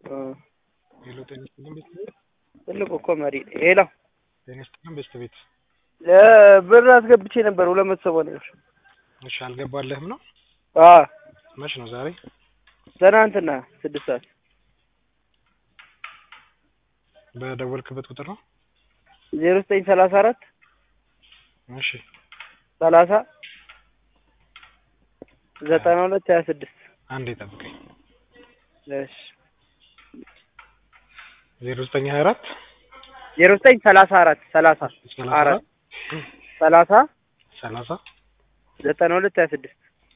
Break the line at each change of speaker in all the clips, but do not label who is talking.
ሄሎ ጤና ይስጥልን ቤተሰቤት
ትልቁ እኮ መሪ ሄሎ
ጤና ይስጥልን ቤተሰቤት
ብር አስገብቼ ነበር ሁለት መቶ ሰማንያ ብር
እሺ አልገባለህም ነው
አዎ
መች ነው ዛሬ
ትናንትና ስድስት ሰዓት
በደወልክበት ቁጥር ነው
ዜሮ ዘጠኝ ሰላሳ አራት
እሺ
ሰላሳ ዘጠና ሁለት ሀያ ስድስት
አንዴ ጠብቀኝ
እሺ
ዜሮ ዘጠኝ ሀያ አራት
ዜሮ ዘጠኝ ሰላሳ አራት ሰላሳ
ሰላሳ
አራት
አራት
ሰላሳ
ሰላሳ
ዘጠና ሁለት ሀያ ስድስት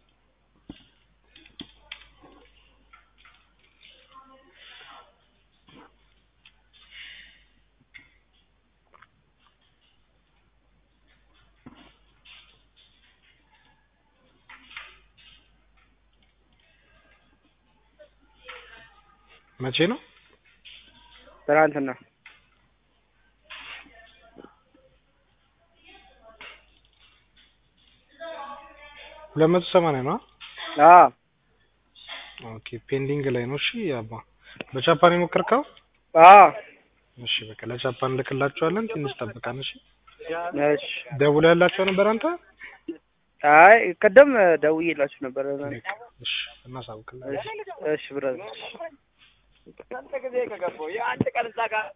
መቼ ነው
ትናንትና
ሁለት መቶ ሰማንያ ነው
አዎ
ኦኬ ፔንዲንግ ላይ ነው እሺ አባ በጃፓን የሞከርከው
አዎ
እሺ በቃ ለጃፓን ልክላቸዋለን ትንሽ ጠብቃን እሺ
እሺ
ደውሎ ያላቸው ነበር አንተ
አይ ቅድም ደውዬላችሁ ነበር
እሺ እናሳውቅላለን
እሺ እሺ ብራዘር